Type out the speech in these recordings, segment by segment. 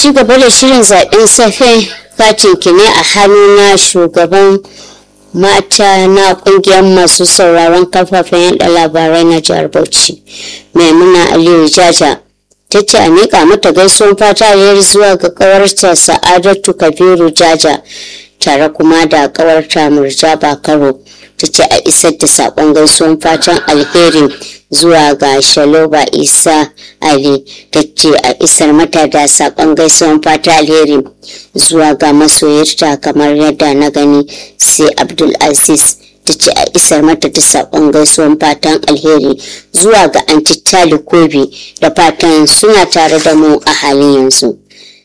ci gaba da shirin zaɓen safe katin ki ne a hannu na shugaban mata na ƙungiyar masu sauraron kafafen yada labarai na jihar bauchi maimuna aliyu jaja ta ce a miƙa mata gaisuwan fata alheri zuwa ga ƙawarta sa'adatu kabiru jaja tare kuma da ƙawarta murja bakaro ta ce a isar da saƙon gaisuwan fatan alheri zuwa ga shaloba isa ali ta ce a isar mata da saƙon gaisuwan fata alheri zuwa ga masoyarta kamar yadda na gani sai abdul aziz ta ce a isar mata da saƙon gaisuwan fatan alheri zuwa ga anti kobi da fatan suna tare da mu a halin yanzu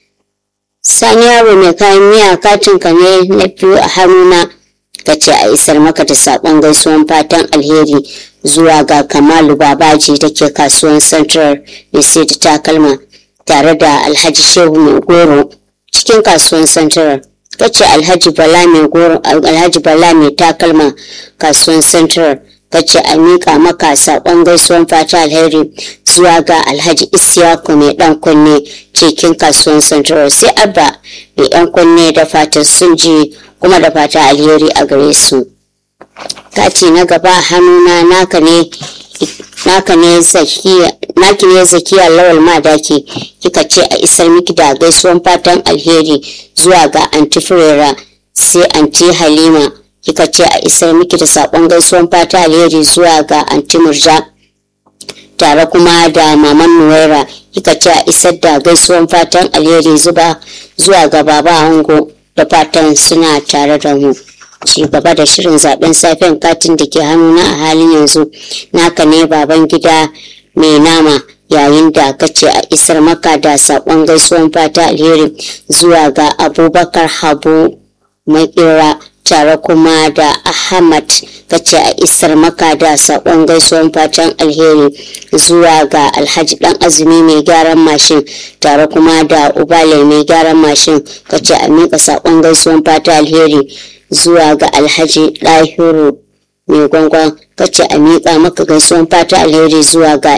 sani yaro mai kayan miya katinka ne na biyu a hannuna ka ce a isar maka da saƙon gaisuwan fatan alheri zuwa ga kamalu babaji da ke kasuwan central mai sai da takalma tare da alhaji shehu mai goro cikin kasuwan central ka ce alhaji bala mai goro alhaji bala mai takalma kasuwan central ka ce a miƙa maka saƙon gaisuwan fata alheri zuwa ga alhaji isiyaku mai ɗan kunne cikin kasuwan central sai abba mai ɗan kunne da fatan sun ji kuma da fata alheri a gare su kati na gaba hannuna naka ne naka ne zakiya naki ne zakiya lawal madaki kika ce a isar miki da gaisuwan fatan alheri zuwa ga anti furera sai anti halima kika ce a isar miki da sakon gaisuwan fata alheri zuwa ga anti murja tare kuma da maman nuwaira kika ce a isar da gaisuwan fatan alheri zuba zuwa ga baba ango da fatan suna tare da mu ci gaba da shirin zaben safen katin da ke hannuna a halin yanzu naka ne baban gida mai nama yayin da ka ce a isar maka da saƙon gaisuwan fata alheri zuwa ga abubakar habu makera tare kuma da ahmad ka ce a isar maka da saƙon gaisuwan fatan alheri zuwa ga alhaji dan azumi mai gyaran mashin tare kuma da ubale mai gyaran mashin ka ce a miƙa saƙon gaisuwan fata alheri zuwa ga alhaji ɗahiru mai gwangwan kace a miƙa maka gaisuwan fata alheri zuwa ga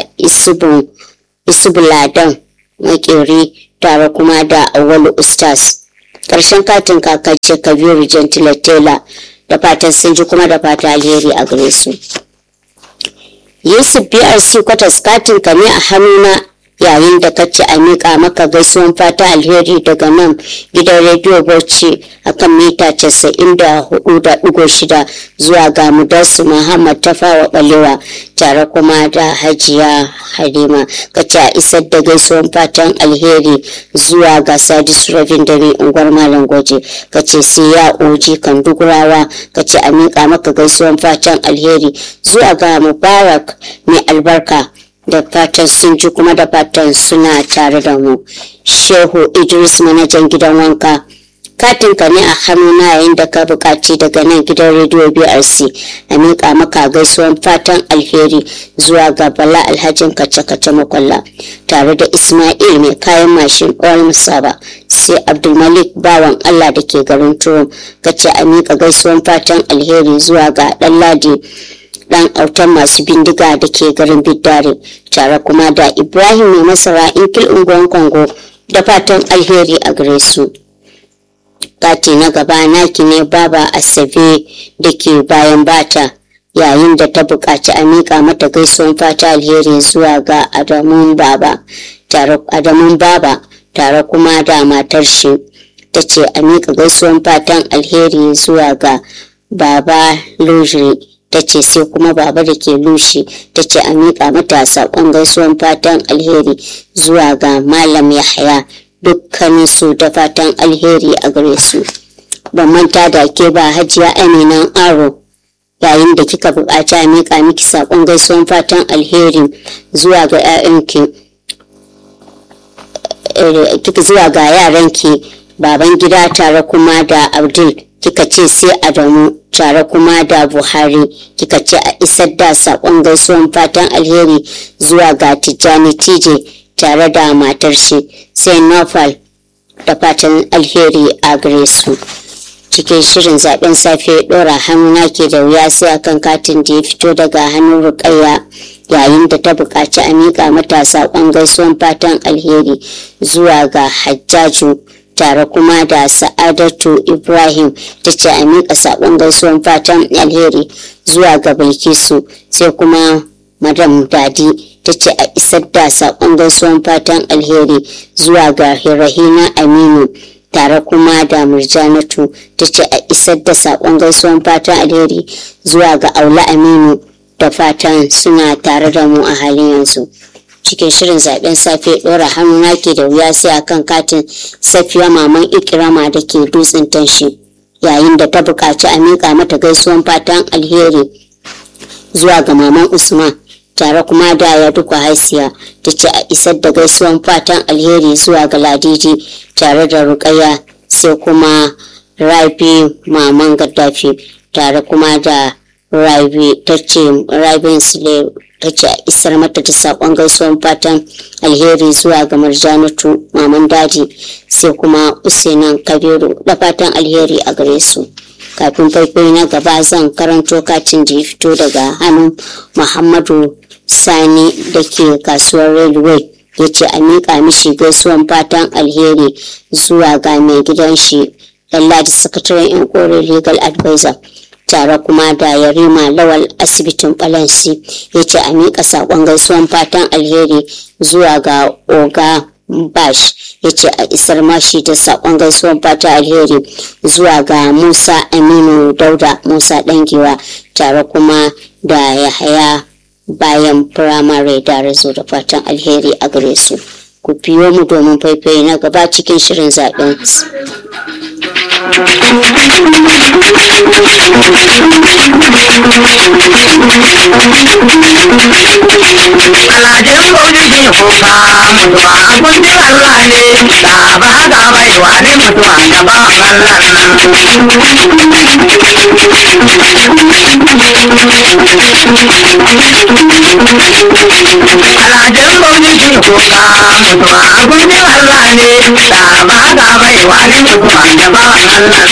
isbuladan makeri tare kuma da awwalu ustaz ƙarshen katin kakace kabiru gentile tela da fatan sun ji kuma da fata alheri a gare su yusuf brc kwatas katin ka ne a hannuna yayin da kace a miƙa maka gaisuwan fata alheri daga nan gidan rediyo bauchi akan mita casa'in da hudu da digo shida zuwa ga mudarsu muhammad tafawa balewa tare kuma da hajiya halima kace a isar da gaisuwan fatan alheri zuwa ga sadisu rabin dare unguwar malam gwaje kace sai ya oji kan dugurawa kace a miƙa maka gaisuwan fatan alheri zuwa ga mubarak mai albarka da fatan sun ji kuma da fatan suna tare da mu shehu idris manajan gidan wanka katinka ne a hannuna yayin da ka buƙaci daga nan gidan rediyo brc a miƙa maka gaisuwan fatan alheri zuwa ga bala alhajin kace-kace makwalla tare da ismail mai kayan mashin ɓawar musaba sai abdulmalik bawan allah da ke garin tuwo kace a miƙa gaisuwan fatan alheri zuwa ga ɗan ladi dan autan masu bindiga da ke garin biddare tare kuma da ibrahim mai masara inkil unguwan kongo da fatan alheri a gare su kati na gaba naki ne baba asabe da ke bayan bata yayin da ta buƙaci a miƙa mata gaisuwan fata alheri zuwa ga adamun baba tare adamun baba tare kuma da matar shi ta ce a miƙa gaisuwan fatan alheri zuwa ga baba lujiri ta ce sai kuma baba da ke lushi ta ce a miƙa mata saƙon gaisuwan fatan alheri zuwa ga malam yahaya dukkanin su da fatan alheri a gare su ban manta da ke ba hajiya aminan aro yayin da kika buƙaci a miƙa miki saƙon gaisuwan fatan alheri zuwa ga 'ya'yanki zuwa ga yaranki baban gida tare kuma da abdul kika ce sai adamu tare kuma da buhari kika ce a isar da saƙon gaisuwan fatan alheri zuwa ga tijjani tije tare da matar shi sai nofal da fatan alheri a gare su cikin shirin zaben safe dora hannuna ke da wuya sai akan katin da ya fito daga hannun rukayya yayin da ta buƙaci a miƙa mata saƙon gaisuwan fatan alheri zuwa ga hajjaju tare kuma da sa'adatu ibrahim ta ce a miƙa saƙon gaisuwan fatan alheri zuwa ga bilkisu sai kuma madam dadi ta ce a isar da saƙon gaisuwan fatan alheri zuwa ga rahina aminu tare kuma da murjanatu ta ce a isar da saƙon gaisuwan fatan alheri zuwa ga aula aminu da fatan suna tare da mu a halin yanzu cikin shirin zaben safe ɗora hannu nake da wuya sai akan katin safiya maman ikirama da ke dutsen tanshi yayin da ta buƙaci a miƙa mata gaisuwan fatan alheri zuwa ga maman usman tare kuma da ya duka haisiya ta ce a isar da gaisuwan fatan alheri zuwa ga ladiji tare da rukaya sai kuma rabi maman gaddafi tare kuma da rabi ta ce rabin sule ta ce a isar mata da sakon gaisuwan fatan alheri zuwa ga marjanatu maman daji sai kuma usainan kabiru da fatan alheri a gare su kafin faifai na gaba zan karanto katin da ya fito daga hannun muhammadu sani da ke kasuwar railway ya ce a miƙa mishi gaisuwan fatan alheri zuwa ga mai gidan shi lalladi sakataren yan kore legal advisor tare kuma da yarima lawal asibitin balansi ya ce a miƙa saƙon gaisuwan fatan alheri zuwa ga oga bash ya ce a isar mashi da saƙon gaisuwan fatan alheri zuwa ga musa aminu dauda musa dangiwa tare kuma da yahaya bayan firamare da razo da fatan alheri a gare su ku biyo mu domin faifai na gaba cikin shirin zaɓen Alajin maulidi kuka mutuwa kundin Allah ne da ba ga bai wani mutuwa da ba Allah Alajin maulidi kuka mutuwa kundin Allah ne da ba ga bai wani mutuwa da ba Allah